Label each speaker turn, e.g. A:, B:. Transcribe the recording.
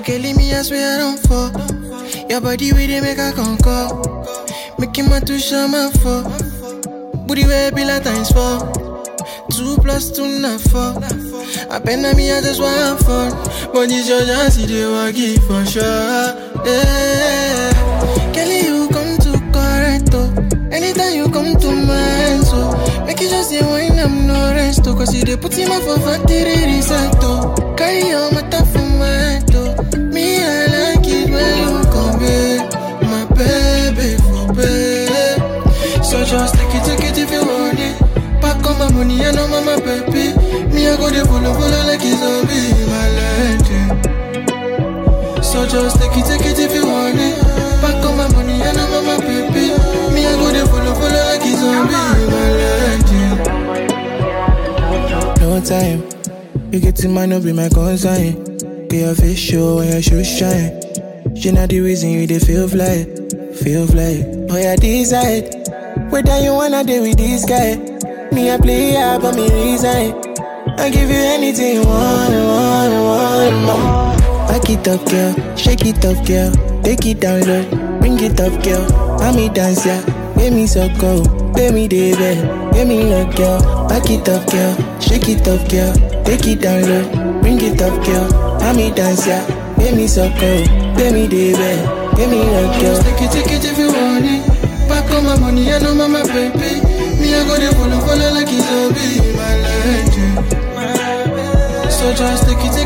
A: Kelly, me, I swear I don't fall. Your body with it make a conquer. Making my two show my four. Booty way be like times four. Two plus two not four. I been on me, I just want fun. But this your chance, you work it for sure. Yeah. Kelly, you come to correct, oh. Anytime you come to mind, so make you just say wine, I'm no rest, oh. Cause you dey put him up for factory reset, oh. Carry your matter for my door. Me, I like it when you come back. My baby for bed. So just take it, take it if you want it. Pack on my money, I know my baby. Me, I go dey follow, follow like it's zombie, my legend. So just take it, take it if you want it. Pack on my money, I know my baby. Me, I go dey follow, follow like it's zombie, my legend.
B: No time. You get to mind, no be my concern. Be your face show and your shoes shine. She not the reason you dey feel fly, feel fly. Oh yeah, decide whether you wanna deal with this guy. Me I play yeah, but me resign. I give you anything you want, want, want. want. Back it up, girl. Shake it up, girl. Take it down low. Bring it up, girl. I'm me dance, yeah. Make me so cold. Pay me the bed. Give me look, girl. Back it up, girl. Shake it up, girl. Take it down low. Bring it up, girl. I'm me dance, yeah. Make me so cold. Pay me the bed. Give me look, girl.
A: Just take it, take it if you want it. Pack on my money, I know my baby. Me, I go dey follow, follow like it's zombie, my legend. So just take it, take